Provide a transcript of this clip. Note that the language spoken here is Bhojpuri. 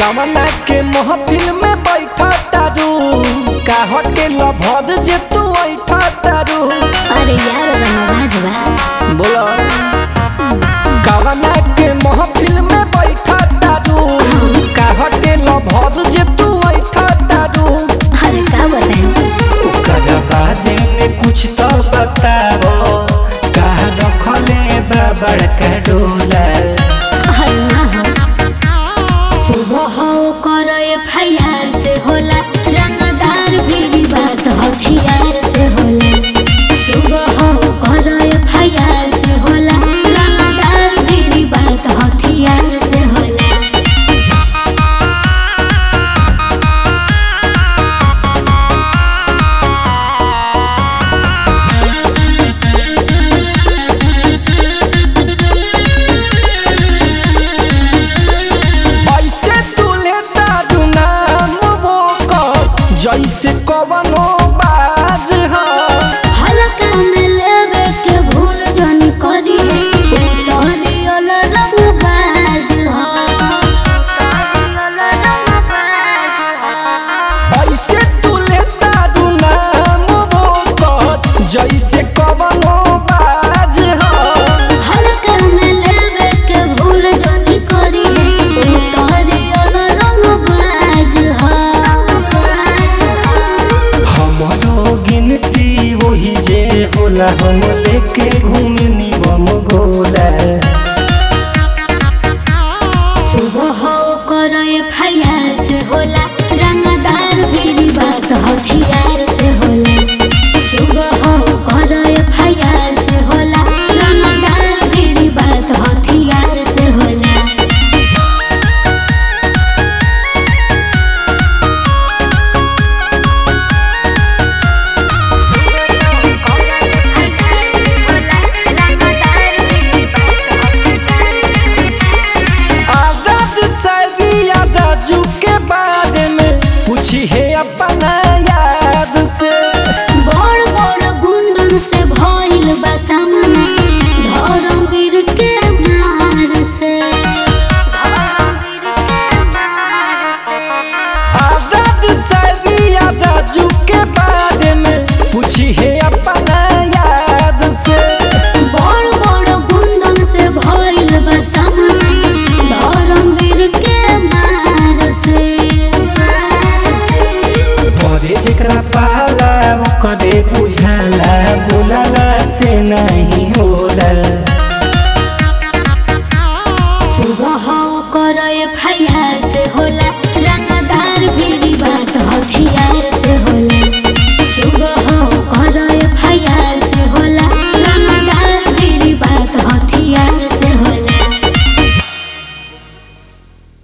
कवना के महफिल में बैठा तारू का होटल भर जे तू बैठा तारू अरे यार रंगबाज बा बोलो कवना के महफिल में बैठा तारू का होटल भर जे तू बैठा तारू अरे का बताएं ओकरा बाजे में कुछ तो बताओ का रखले बा बड़का डोला अरे ना हो सुबह हो करो एफआईआर से होला रंगदार भी बात हथियार से होला सुबह हो करो एफआईआर से होला रंगदार भी बात हथियार से होला ऐसे तुले दादू नाम वो कब जैसे कवनो बाज हो हल्का में लेवे के भूल जन करी उतरी अल रंगबाज हो ऐसे तुले दादू नाम वो कब जैसे कवनो बाज हो हल्का में लेवे के भूल जन करी उतरी अल रंगबाज हो हमरो गिनती वही जे होला हम लेके घूमनी बम गोला सुबह हो कर एफआईआर से होला रंगदार भी बात हथियार से होला सुबह हो कर एफआईआर से होला रंगदार भी बात हथियार से होला आजाद सरिया राजू के बारे में पूछी है अपना याद से बड़ बड़ गुंडन से भइल बा सामना धर्मवीर के मार से आजाद सरिया राजू के बारे में पूछी है अपना